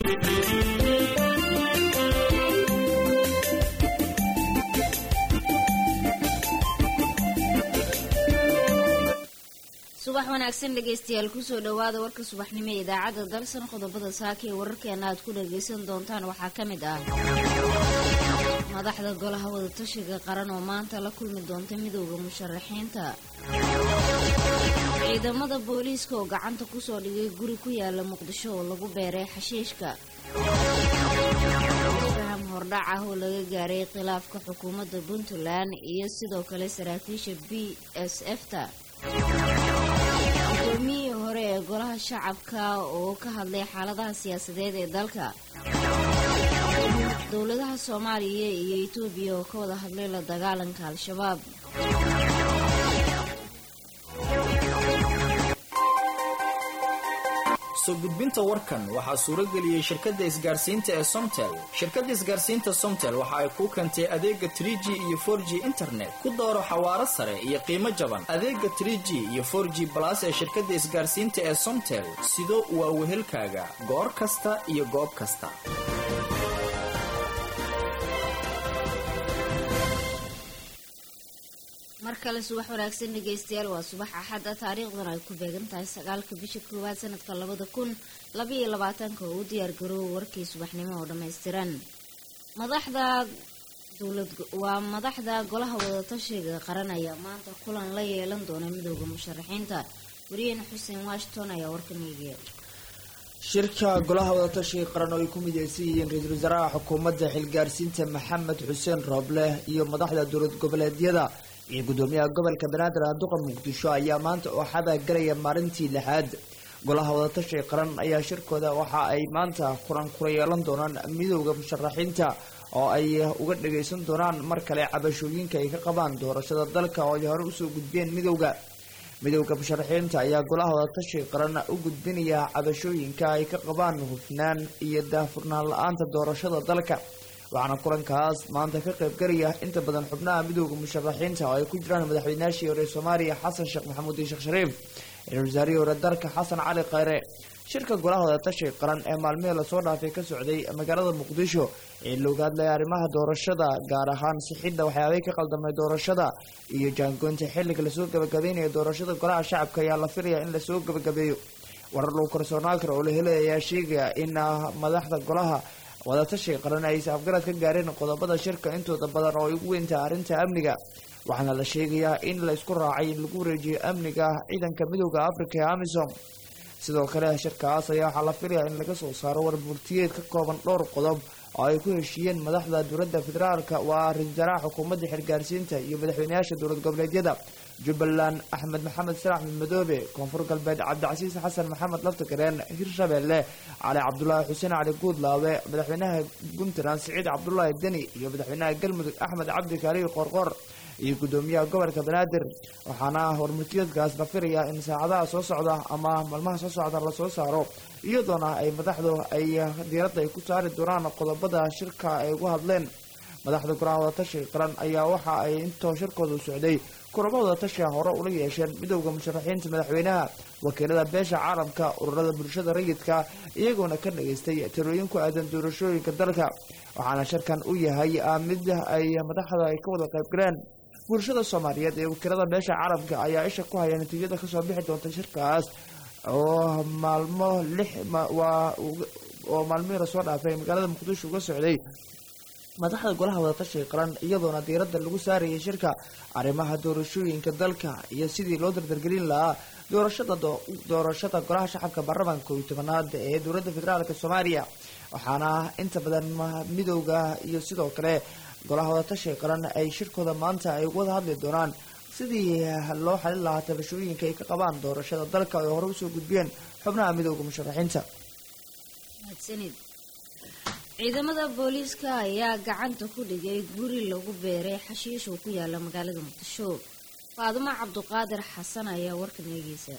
subax wanaagsan dhegaystayaal kusoo dhowaada warka subaxnimo ee idaacadda dalsan qodobada saaka ee wararkeena aad ku dhagaysan doontaan waxaa ka mid ah madaxda golaha wadatashiga qaran oo maanta la kulmi doonta midowda musharaxiinta ciidamada booliiska oo gacanta kusoo dhigay guri ku yaala muqdisho oo lagu beeray xashiishka faham hordhac ah oo laga gaaray khilaafka xukuumadda puntland iyo sidoo kale saraakiisha b s f ta gudoomiyihii hore ee golaha shacabka oo ka hadlay xaaladaha siyaasadeed ee dalka dowladaha soomaaliya iyo etoobiya oo ka wada hadlay la dagaalanka al-shabaab soo gudbinta warkan waxaa suuro geliyey shirkadda isgaarsiinta ee somtel shirkadda isgaarsiinta somtel waxa ay kuu keentay adeega trie g iyo for g internet ku dooro xawaaro sare iyo qiimo jaban adeega trie g iyo for g balas ee shirkadda isgaarsiinta ee somtel sido waa wehelkaaga goor kasta iyo goob kasta mar kale subax wanaagsan dhegaystayaal waa subax axadda taariikhdan ay ku beegan tahay sagaalka bisha koowaad sanadka labada kun labaiyo labaatanka oo u diyaar garoowa warkii subaxnimo oo dhammaystiran madaxda dowlad waa madaxda golaha wadatashiga qaran ayaa maanta kulan la yeelan doona midooda musharaxiinta wariyeen xuseen washington ayaa warkan eegaya shirka golaha wadatashiga qaran oo ay ku mideysan yihiin ra-iisul wasaaraha xukuumadda xilgaarsiinta maxamed xuseen rooble iyo madaxda dowlad goboleedyada iyo gudoomiyaha gobolka banaadir aaduqa muqdisho ayaa maanta oo xabaa galaya maalintii lixaad golaha wadatashiga qaran ayaa shirkooda waxa ay maanta kulan kula yeelan doonaan midowda musharaxiinta oo ay uga dhagaysan doonaan mar kale cabashooyinka ay ka qabaan doorashada dalka oo ay hore usoo gudbeen midowda midowda musharaxiinta ayaa golaha wadatashiga qaran u gudbinaya cabashooyinka ay ka qabaan hufnaan iyo daahfurnaan la-aanta doorashada dalka waxaana kulankaas maanta ka qaybgalaya inta badan xubnaha midowda musharaxiinta oo ay ku jiraan madaxweynaashii hore soomaaliya xasan sheekh maxamuud iyo sheekh shariif ra-isul wasaarihii hore dalka xasan cali khayre shirka golaha wadatashiga qaran ee maalmihii lasoo dhaafay ka socday magaalada muqdisho ee looga hadlaya arrimaha doorashada gaar ahaan sixidda waxyaabay ka qaldamay doorashada iyo jaangoynta xilliga lasoo gabagabeynaya doorashada golaha shacabka ayaa la filaya in lasoo gabagabeeyo warar lagu kalsoonaan karo oo la helay ayaa sheegaya in madaxda golaha wadatashiga qaran ay is-afgarad ka gaareen qodobada shirka intooda badan oo ay ugu weyntaha arrinta amniga waxaana la sheegayaa in la isku raacay in lagu wareejiyo amniga ciidanka midowda africa ee amisom sidoo kale shirkaas ayaa waxaa la filayaa in laga soo saaro warburtiyeed ka kooban dhowr qodob oo ay ku heshiiyeen madaxda dowladda federaalka waa ra-isul wasaaraha xukuumadda xilgaarsiinta iyo madaxweynayaasha dowlad goboleedyada jubbaland axmed maxamed salax madmadoobe koonfur galbeed cabdicasiis xasan maxamed laftagareen hirshabeelle cali cabdulaahi xuseen cali guudlaawe madaxweynaha puntland siciid cabdulaahi deni iyo madaxweynaha galmudug axmed cabdi kaaliyo qorqor iyo gudoomiyaha gobolka banaadir waxaana warmurtiyeedkaas la filayaa in saacadaha soo socda ama maalmaha soo socda lasoo saaro iyadoona ay madaxdu ay diiradda ay ku saari doonaan qodobada shirka ay ugu hadleen madaxda golaha wadatashiga qaran ayaa waxa ay intoo shirkoodu socday kulamo wadatashiga hore ula yeesheen midowda musharaxiinta madaxweynaha wakiilada beesha caalamka ururada bulshada rayidka iyagoona ka dhageystay tirooyin ku aadan doorashooyinka dalka waxaana shirkan u yahay mid ay madaxda ay ka wada qaybgaleen bulshada soomaaliyeed ee wakiilada beesha caalamka ayaa isha ku haya natiijada kasoo bixi doonta shirkaas oo maalmo lix waa oo maalmihii lasoo dhaafay magaalada muqdisho uga socday madaxda golaha wadatashiga qaran iyadoona diiradda lagu saarayay shirka arrimaha doorashooyinka dalka iyo sidii loo dardargelin lahaa doorashada doorashada golaha shacabka baarlamaanka kooiyo tobanaad ee dowladda federaalk soomaaliya waxaana inta badan midowda iyo sidoo kale golaha wadatashiga qaran ay shirkooda maanta ay wada hadli doonaan sidii loo xalin lahaa tabashooyinka ay ka qabaan doorashada dalka ay hore usoo gudbiyeen xubnaha midowda musharaxiinta ciidamada booliiska ayaa gacanta ku dhigay guri lagu beeray xashiish oo ku yaala magaalada muqdisho faadumo cabduqaadir xasan ayaa warkan eegeysa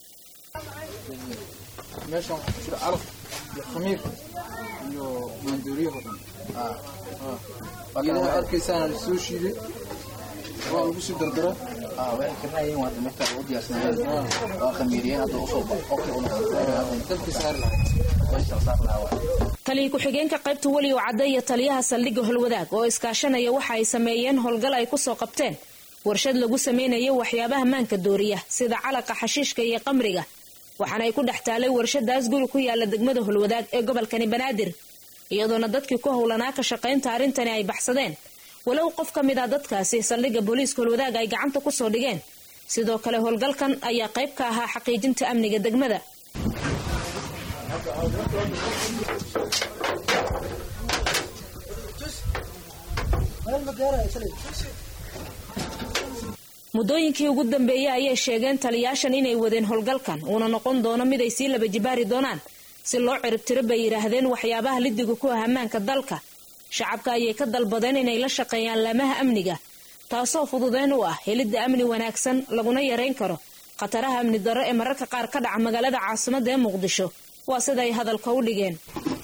meeshan waxaa ku jira calaf iyo khamiir iyo maandooriyaho dhan geedaha arkaysaana la soo shiiday waa lagu sii dardara waxay karnayeen waa dameerta u diyaarsanayeen waa khamiiriyeen hadda usoo qofkii u noqday dabkii saari lahayd meesha saar lahaa taliya ku-xigeenka qaybta weligow cadde iyo taliyaha saldhigga holwadaag oo iskaashanaya waxa ay sameeyeen howlgal ay kusoo qabteen warshad lagu samaynayo waxyaabaha maanka dooriya sida calaqa xashiishka iyo qamriga waxaana ay ku dhex taalay warshadaas guri ku yaala degmada holwadaag ee gobolkani banaadir iyadoona dadkii ku howlanaa ka shaqaynta arrintani ay baxsadeen walow qof ka mid ah dadkaasi saldhigga booliiska holwadaag ay gacanta kusoo dhigeen sidoo kale howlgalkan ayaa qayb ka ahaa xaqiijinta amniga degmada muddooyinkii ugu dambeeyey ayay sheegeen taliyaashan inay wadeen howlgalkan uuna noqon doono mid ay sii laba jibaari doonaan si loo ciribtiro bay yidhaahdeen waxyaabaha lidiga ku ah ammaanka dalka shacabka ayay ka dalbadeen inay la shaqeeyaan laamaha amniga taasoo fududeyn u ah helidda amni wanaagsan laguna yareyn karo khataraha amni darro ee mararka qaar ka dhaca magaalada caasimadda ee muqdisho waa siday hadalka u dhigeen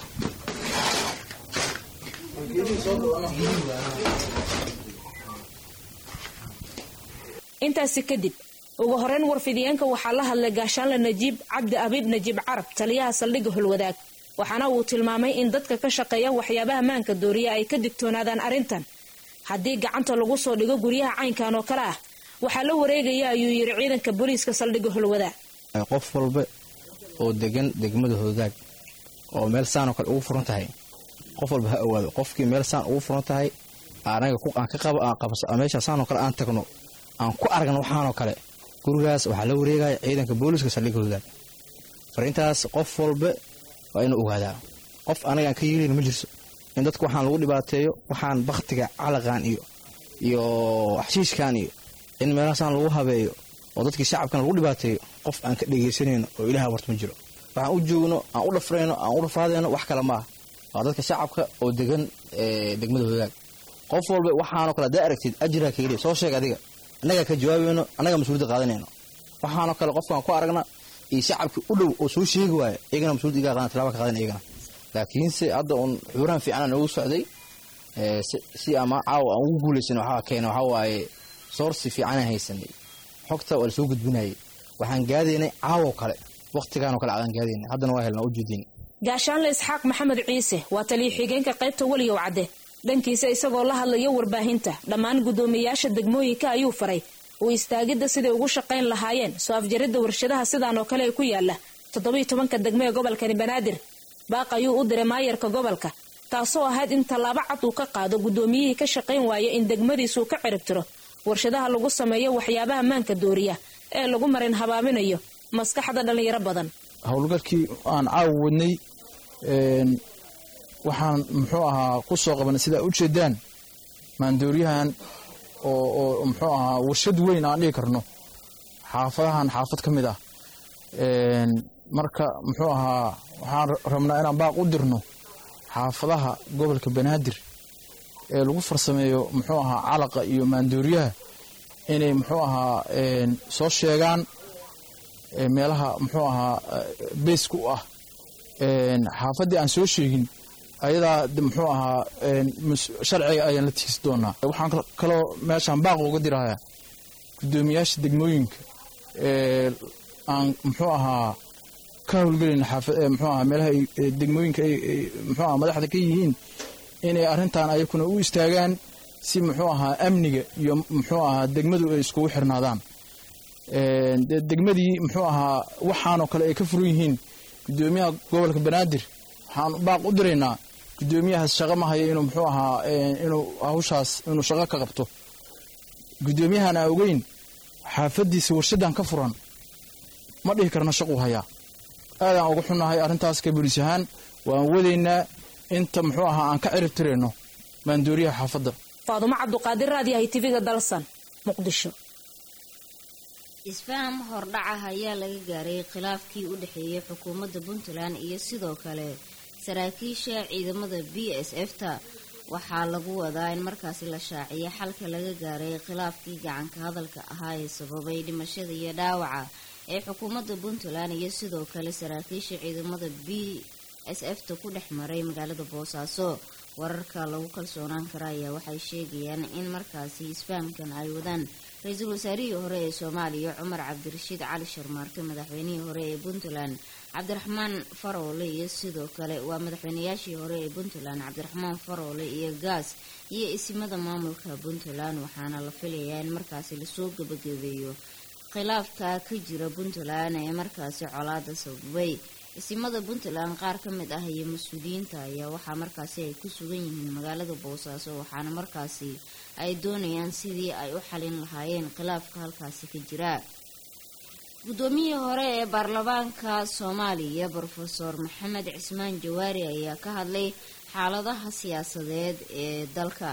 intaasi kadib ugu horeyn warfidiyeenka waxaa la hadlay gaashaanle najiib cabdi abiib najiib carab taliyaha saldhigga holwadaag waxaana uu tilmaamay in dadka ka shaqeeya waxyaabaha maanka dooriya ay ka digtoonaadaan arrintan haddii gacanta lagu soo dhigo guryaha caynkan oo kale ah waxaa la wareegaya ayuu yidhi ciidanka booliiska saldhigga holwadaag qof walba oo degan degmada hoogaag oo meel saanoo kale ugu furan tahay qof walba ha owaado qofkii meel saan ugu furan tahay anaga aan ka qabo aan qabso meesha saanoo kale aan tagno aan ku aragno waxaanoo kale gurigaas waxaa la wareegaya ciidanka booliiska saldhigga hoogaag fariintaas qof walba waa inuu ogaadaa qof anagaan ka yeelin ma jirso in dadku waxaan lagu dhibaateeyo waxaan bakhtiga calaqan iyo iyo xashiishkan iyo in meelahaasaan lagu habeeyo oo dadkii shacabkan lagu dhibaateeyo qof aan ka dhegaysanayno oo ilaah warta ma jiro waxaan u joogno aan u dhafrayno aan u dhafaadayno wax kale maaha waa dadka shacabka oo degan degmada hoogaag qof walba waxaanoo kale haddaa aragtid ajirha ka heliya soo sheeg adiga annagaa ka jawaabayno annagaa mas-uuliyadda qaadanayno waxaanoo kale qofkaan ku aragna iyo shacabkii u dhow oo soo sheegi waaya iyagana mas-uuliyad iga qaadan tilaba ka qaadan iyagana laakiinse hadda uun xuurahan fiicanaa noogu socday si ama caawa aan ugu guulaysan waxaa keena waxaa waaye soorsi fiicanaan haysanay xogta waa lasoo gudbinayay waxaan gaadaynay caawo kale wakhtigaanoo kale adaan gaadaynay haddana waa helnaa u jeedin gaashaanle isxaaq maxamed ciise waa taliya xigeenka qaybta weligow cadde dhankiisa isagoo la hadlayo warbaahinta dhammaan guddoomiyayaasha degmooyinka ayuu faray uu istaagidda siday ugu shaqayn lahaayeen soo afjaridda warshadaha sidaan oo kale ee ku yaala toddobiyo tobanka degmo ee gobolkani banaadir baaq ayuu u diray maayarka gobolka taasoo ahayd in tallaabo cad uu ka qaado guddoomiyihii ka shaqayn waaya in degmadiisuu ka ciribtiro warshadaha lagu sameeyo waxyaabaha maanka dooriya ee lagu marin habaabinayo maskaxda dhallinyaro badan howlgalkii aan caawa wadnay waxaan muxuu ahaa ku soo qabanay sidaa u jeedaan maandooriyahan oo muxuu ahaa warshad weyn aan dhigi karno xaafadahan xaafad ka mid ah marka muxuu ahaa waxaan rabnaa inaan baaq u dirno xaafadaha gobolka banaadir ee lagu farsameeyo muxuu ahaa calaqa iyo maandooriyaha inay muxuu ahaa soo sheegaan meelaha muxuu ahaa beyska u ah xaafaddii aan soo sheegin ayadaa muxuu ahaa sharciga ayaan la tiigsi doonaa waxaan kaloo meeshaan baaq uga dirayaa guddoomiyaasha degmooyinka aan muxuu ahaa ka howlgelin muxuu ahaa meelaha degmooyinka ay muxuu ahaa madaxda ka yihiin inay arrintan ayakuna u istaagaan si muxuu ahaa amniga iyo muxuu ahaa degmadu ay iskugu xirnaadaan degmadii muxuu ahaa waxaanoo kale ay ka furan yihiin guddoomiyaha gobolka banaadir waxaan baaq u diraynaa guddoomiyahaas shaqo ma hayo inuu muxuu ahaa inuu hawshaas inuu shaqo ka qabto guddoomiyahan aa ogeyn xaafaddiisa warshadan ka furan ma dhihi karna shaquu hayaa aadaan uga xunnahay arrintaas ka booliis ahaan waan wadaynaa inta muxuu ahaa aan ka cirib tirayno maandooriyaha xaafadda faadumo cabduqaadir raadiyahay tiviga dalsan muqdisho isfaham hordhacah ayaa laga gaaray khilaafkii u dhexeeyay xukuumadda puntland iyo sidoo kale saraakiisha ciidamada b s f ta waxaa lagu wadaa in markaasi la shaaciyo xalka laga gaaray khilaafkii gacanka hadalka ahaa ee sababay dhimashada iyo dhaawaca ee xukuumadda puntland iyo sidoo kale saraakiisha ciidamada b s f ta ku dhex maray magaalada boosaaso wararka lagu kalsoonaan kara ayaa waxay sheegayaan in markaasi isfahamkan ay wadaan ra-iisul wasaarihii hore ee soomaaliya cumar cabdirashiid cali sharmaarke madaxweynihii hore ee puntland cabdiraxmaan faroole iyo sidoo kale waa madaxweynayaashii hore ee puntland cabdiraxmaan faroole iyo gaas iyo isimada maamulka puntland waxaana la filayaa in markaasi lasoo gabagabeeyo khilaafka ka jira puntland ee markaasi colaada sababay isimada puntland qaar ka mid ah iyo mas-uuliyiinta ayaa waxaa markaasi ay ku sugan yihiin magaalada boosaaso waxaana markaasi ay doonayaan sidii ay u xalin lahaayeen khilaafka halkaasi ka jira guddoomiyihii hore ee baarlamaanka soomaaliya brofeor maxamed cismaan jawaari ayaa ka hadlay xaaladaha siyaasadeed ee dalka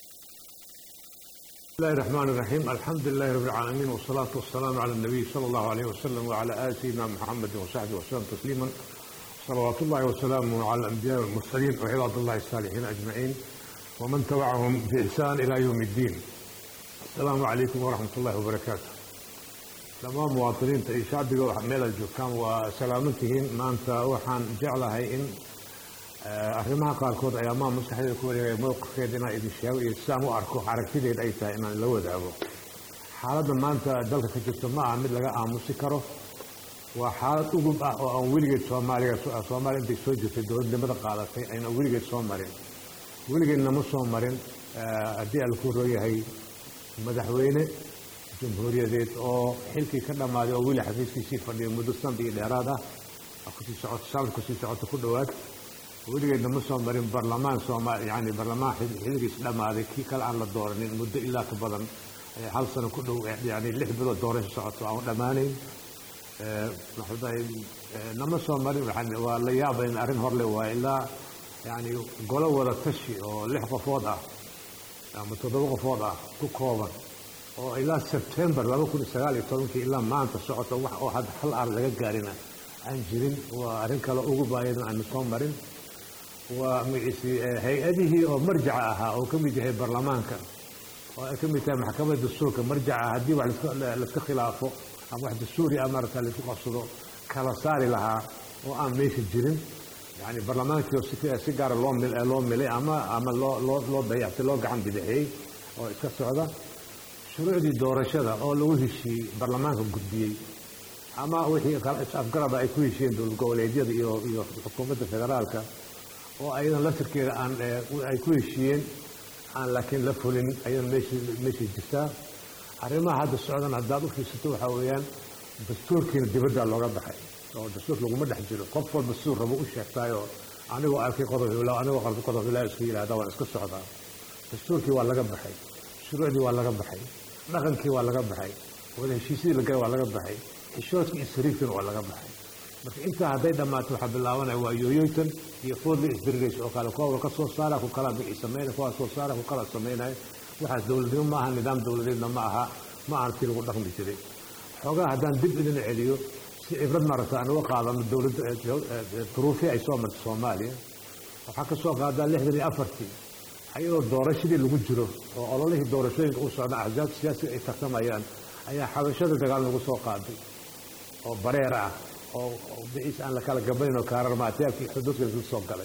بسم الله الرحمن الرحيم الحمد لله رب العالمين والصلاة والسلام على النبي صلى الله عليه وسلم وعلى آل سيدنا محمد وصحبه وسلم تسليما صلوات الله وسلامه على الأنبياء والمرسلين وعباد الله الصالحين أجمعين ومن تبعهم بإحسان إلى يوم الدين السلام عليكم ورحمة الله وبركاته لما مواطنين تأي شعبي ميل الجوكام وسلامتهم ما أنت وحان جعلها إن arrimaha qaarkood ayaa maa maskaxdeeda ku wareegaya mowqifkeeda inaan idin sheego iyo sidaan u arko aragtideed ay tahay inaan la wadaago xaaladda maanta dalka ka jirta ma aha mid laga aamusi karo waa xaalad ugub ah oo aan weligeed soomaaliga soomaaliya intay soo jirtay dowladnimada qaadatay ayna weligeed soo marin weligeedna ma soo marin haddii aan ku royahay madaxweyne jamhuuriyadeed oo xilkii ka dhammaaday oo weli xafiiskiisii fadhiya muddo sanad iyo dheeraad ah kusii socoto sanad kusii socoto ku dhowaad weligeedna ma soo marin barlamaan sooma yani barlamaan xilligiis dhammaaday kii kale aan la dooranin muddo ilaa ka badan hal sano ku dhow yani lix bilood doorasho socoto aan dhammaanayn nama soo marin waa la yaabayn arrin horle waa ilaa yani golo wada tashi oo lix qofood ah ama toddoba qofood ah ku kooban oo ilaa sebtembar laba kun iyo sagaal iyo tobankii ilaa maanta socoto wax oo hadda hal ar laga gaarina aan jirin waa arrin kale ugu baayadan aanu soo marin waa magciisi hay-adihii oo marjaca ahaa oo ka mid yahay baarlamaanka oo ay ka mid tahay maxkamadda dastuurka marjaca haddii wax laiska khilaafo ama wax dastuuri ah maarata laisku qabsado kala saari lahaa oo aan meesha jirin yani baarlamaankii oo si gaara loo mil loo milay ama ama loo loo loo dayactay loo gacan bidixiyey oo iska socda shuruucdii doorashada oo lagu heshiiyey baarlamaanka gudbiyey ama wixii is-afgaraba ay ku heshiiyeen dowlad goboleedyada iyo iyo xukuumadda federaalka oo ayadan laftirkeeda aan ay ku heshiiyeen aan laakiin la fulin ayadan meeshii meeshii jirtaa arrimaha hadda socdan haddaad u fiirsato waxaa weeyaan dastuurkiina dibaddaa looga baxay oo dastuur laguma dhex jiro qof walba siduu rabo u sheegtaayoo anigoo arkay qodob hilaw anigoo qarbi qodob hilaw iska yidhahda waan iska socdaa dastuurkii waa laga baxay shuruucdii waa laga baxay dhaqankii waa laga baxay wada heshiisyadii la galay waa laga baxay xishoodkii iyo sariirkiina waa laga baxay marka intaa hadday dhammaato waxaa bilaabanaya waa yooyoytan iyo foodli isdirirays oo kale kuwa ka soo saara ku kala bixi sameynaya kuwa soo saara ku kala sameynaya waxaas dowladnimo ma aha nidaam dowladeedna ma aha ma ahan tii lagu dhaqmi jiray xoogaa haddaan dib idin celiyo si cibrad marata aan uga qaadano dowladda duruufii ay soo martay soomaaliya waxaa ka soo qaadaa lixdan iyo afartii ayadoo doorashadii lagu jiro oo ololihii doorashooyinka u socda axsaab siyaasiga ay tartamayaan ayaa xabashada dagaal lagu soo qaaday oo bareer ah oo biciis aan la kala gabanin oo kaararmaatyaabkii xuduudka lagu soo galay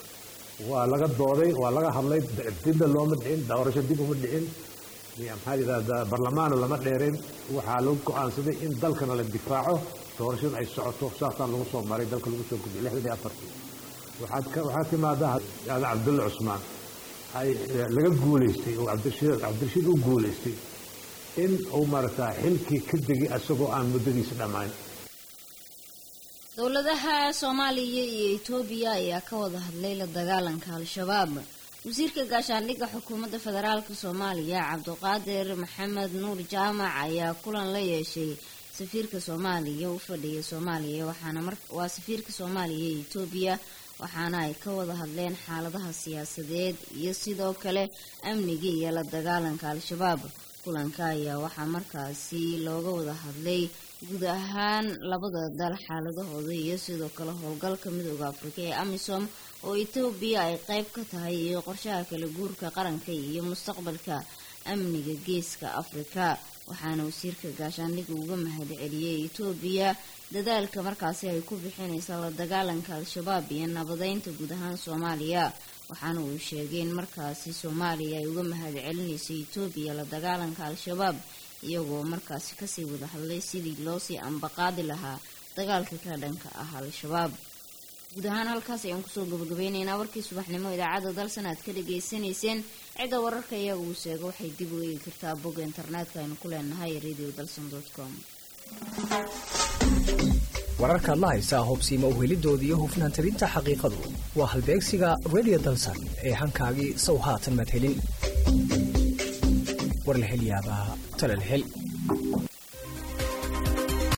waa laga dooday waa laga hadlay dibna looma dhicin doorasho dib uma dhicin maxaa yidhahdaa barlamaana lama dheerin waxaa lagu go-aansaday in dalkana la difaaco doorashada ay socoto saasaa lagu soo maray dalka lagu soo gudbiyay lixdan iyo afartii waxaad waxaa timaada aadan cabdulle cusmaan ay laga guulaystay oo cabdirashiid cabdirashiid u guulaystay in uu maaragtaa xilkii ka degi isagoo aan muddadiisa dhammaan dowladaha soomaaliya iyo etoobiya ayaa ka wada hadlay la dagaalanka al-shabaab wasiirka gaashaandhigga xukuumadda federaalk soomaaliya cabdiqaadir maxamed nuur jaamac ayaa kulan la yeeshay safiirka soomaaliya u fadhiya soomaaliya waxaana waa safiirka soomaaliya iyo etoobiya waxaana ay ka wada hadleen xaaladaha siyaasadeed iyo sidoo kale amniga iyo la dagaalanka al-shabaab kulanka ayaa waxaa markaasi looga wada hadlay guud ahaan labada dal xaaladahooda iyo sidoo kale howlgalka midooda afrika ee amisom oo etoobiya ay qeyb ka tahay iyo qorshaha kala guurka qaranka iyo mustaqbalka amniga geeska afrika waxaana wasiirka gaashaandhigga uga mahad celiyey etoobiya dadaalka markaasi ay ku bixinaysa la dagaalanka al-shabaab iyo nabadeynta guud ahaan soomaaliya waxaana uu sheegay in markaasi soomaaliya ay uga mahad celinayso etoobiya la dagaalanka al-shabaab iyagoo markaasi kasii wada hadlay sidii loosii ambaqaadi lahaa dagaalka ka dhanka ah al-shabaab guud ahaan halkaas ayaan kusoo gabagabeyneynaa warkii subaxnimo idaacadda dalsan aad ka dhageysanayseen cidda wararka iyaga uu sheego waxay dib u eegi kartaa bogga internetka aynu ku leenahay radio dalson com wararkaad la haysaa hubsiima uhelidooda iyo hufnaan tabinta xaqiiqadu waa halbeegsiga radio dalsan ee hankaagii sow haatan maad helin war la hel yaabaa talal hel